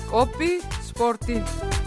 qophii ispoortii.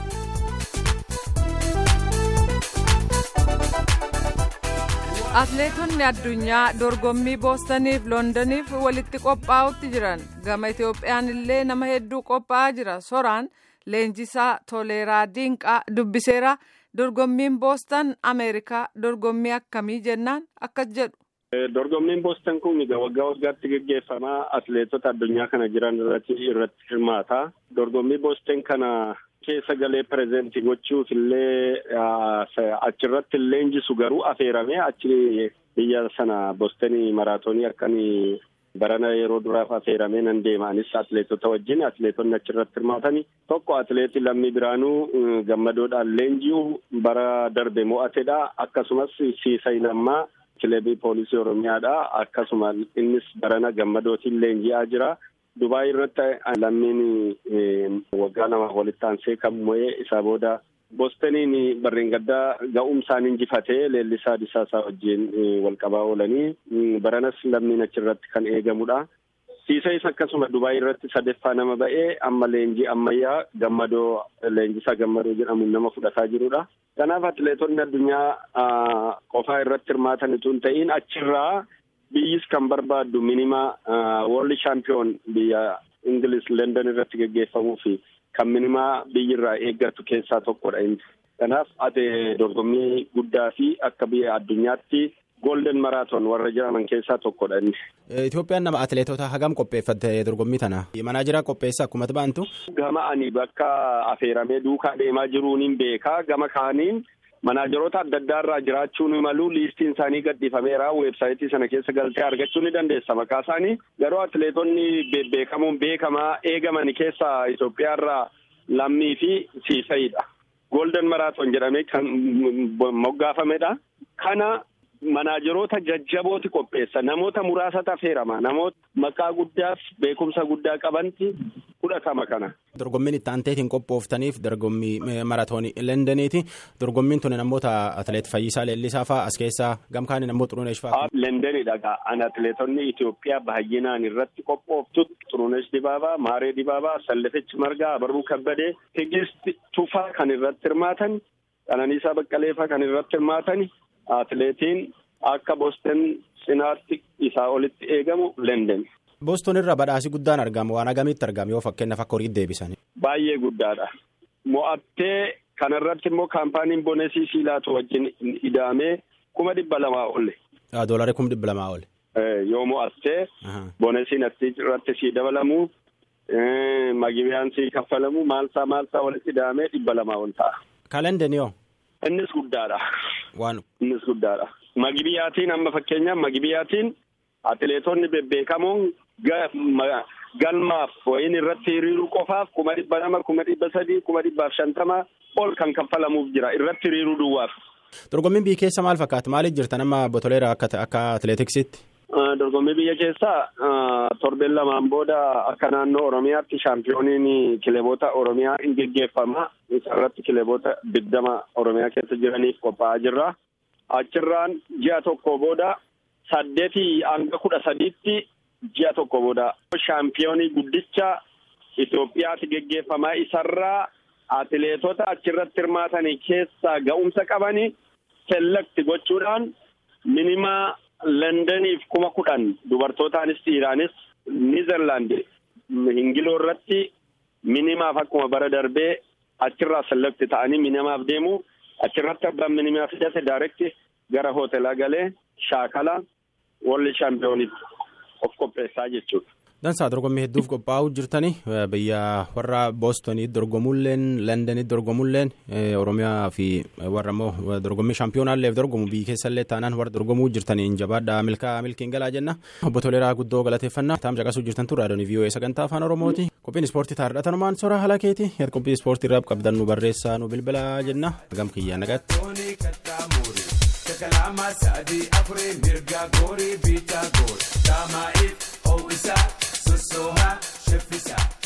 Atileetonni addunyaa dorgommii boostaniif loondaniif walitti qophaa'utti jiran gama Itoophiyaan illee nama hedduu qophaa'aa jira soraan leenjisaa toleeraa diinqaa dubbiseera dorgommiin boostan ameerikaa dorgommii akkamii jennaan akkas jedhu. Dorgommiin boostan kun waggaa waggaatti gaggeeffamaa atileetota addunyaa kana jiran irratti irratti hirmaata. Dorgommii boostan kana keessa galee pireezentii gochuuf illee achirratti leenjisu garuu affeeramee achi biyya sana boostanii maraatoonii akkan barana yeroo duraaf affeeramee nan deemaanis atileetota wajjin atileetonni achirratti hirmaatani. Tokko atileetii Lammii Biraanuu gammadoodhaan leenji'u bara darbe mo'atedha. Akkasumas Siisay Lammaa kilebii poolisii Oromiyaadha. Akkasuma innis barana gammadootiin leenji'aa jira. Dubaay irratti lammiin waggaa lama walitti aansee kan mo'ee isaa booda boostaniin barreen gaddaa ga'umsaan injifatee leellisaa disaasaa wajjin wal qabaa oolanii baranas lammiin achirratti kan eegamudha. Siisayis akkasuma Dubaay irratti sadeeffaa nama ba'ee amma leenjii ammayyaa gammadoo leenjisaa gammadoo jedhamuun nama fudhataa jirudha. Kanaaf atileetonni addunyaa qofaa irratti hirmaatan utuu hin ta'in achirraa biyyis kan barbaaddu minimaa world champion biyya Ingiliz London irratti gaggeeffamuu fi kan minimaa biyyirraa eeggattu keessaa tokkodha inni. Kanaaf ati dorgommii guddaa fi akka biyya addunyaatti golden maraatoon warra jedhaman keessaa tokkodha inni. Itoophiyaan nama atileetota hagam qopheeffatte dorgommii tana manaajiraa qopheessa akkuma ba'antu. Gama ani bakka affeeramee duukaa deemaa jiruun hin beekaa gama kaaniin manaajeroota adda addaa irraa jiraachuun malu liistiin isaanii gadhiifameera weebsaayitii sana keessa galtee argachuu ni dandeessa maqaa isaanii garuu atileetonni bebbeekamuun beekamaa eegaman keessaa Itoophiyaa irraa lammii fi siisayidha. Golden maraatoon jedhamee kan moggaafamedha. Kana manaajeroota jajjabooti qopheessa namoota muraasatu affeerama namoota maqaa guddaaf beekumsa guddaa qabanti fudhatama kana. Dorgommiin itti aanteetiin qophooftaniif dorgommii maraatoonii Lendeniiti. Dorgommiin tuni namoota atileet Fayyisaa Leellisaa fa'aa as keessaa gamkaani namoota Xuruneesh fa'aa. Lendenidha an atileetonni Itoophiyaa baay'inaan irratti qophooftu Xuruneesh Dibaabaa, Maaree Dibaabaa, Sallafech Margaa, Abarruu Kabbadee, Tigist Tufaa kan irratti hirmaatan, Qananiisaa Baqqaleefaa kan irratti hirmaatan. Atileetiin akka Boston cinaatti isaa olitti eegamu Lenden. Boston irra badhaasi guddaan argama waan agamitti argama yoo fakkeenyaaf akka horiitti deebisan. Baay'ee guddaadha. Mo'attee kanarratti immoo kaampaaniin Bonesii Siilaatu wajjin ida'amee kuma dhibba lamaa olle. Doolarii kuma dhibba lamaa olle. Yoo mo'attee Bonesiin irratti sii dabalamu magibiyaan sii kaffalamu maalsaa maalsaa walitti ida'amee dhibba lamaa ol ta'a. Kalendeni yoo. Innis guddaadha. Waan. Innis guddaadha. Magibiyaatiin amma fakkeenyaaf magibiyaatiin atileetonni bebbeekamoon galmaaf wayin irratti hiriiruu qofaaf kuma dhibba lama kuma dhibba sadii kuma dhibbaaf shantama ol kan kaffalamuuf jira irratti hiriiruu duwwaaf. Dorgommiin biyya keessa maal fakkaata maaliif jirta nama botoleera akka atileetiksitti? Dorgommii biyya keessaa torbeen lamaan booda akka naannoo Oromiyaatti shaampiyooniin kileeboota Oromiyaa hin geggeeffama. Isarratti kileeboota digdama Oromiyaa keessa jiraniif qophaa'aa jirra. Achirraan ji'a tokko booda saddeetii hanga kudha sadiitti ji'a tokko booda shaampiyoonii guddicha Itoophiyaatti geggeeffamaa isarraa atileetota achirratti hirmaatanii keessaa ga'umsa qabanii selekti gochuudhaan minimaa Londoniif kuma kudhan dubartootaanis dhiiraanis Niizerlaandi hingiloo irratti minimaaf akkuma bara darbee achirraa selekti ta'anii minimaaf deemu achirratti abbaan minimaa fidate daarekti gara hoteelaa galee shaakala walli shaampiyooniif of qopheessaa jechuudha. Dansaa dorgommii hedduuf qophaa'uu jirtani biyya warra boostonii dorgomuulleen londonii dorgomuulleen oromiyaa fi warra immoo dorgommii shaampiyoonaalleef dorgomu biyyi keessallee taanaan warra dorgomuu jirtaniin jabaadhaa milkaa milkiin galaa jenna obbo Toleeraa guddoo galateeffannaa taam caqasuu jirtan turre raadiyoon vii'oo sagantaa afaan oromooti qophiin ispoortii taarradha tanumaan soraa haala keeti qophii ispoortii irraa qabdan nu barreessaa nu bilbilaa jenna gam kiyyaa nagaatti. kalama sadii afurii mirga goorii biitaa goor daamaa'iif ho'isaa sossoohaa sheffisa.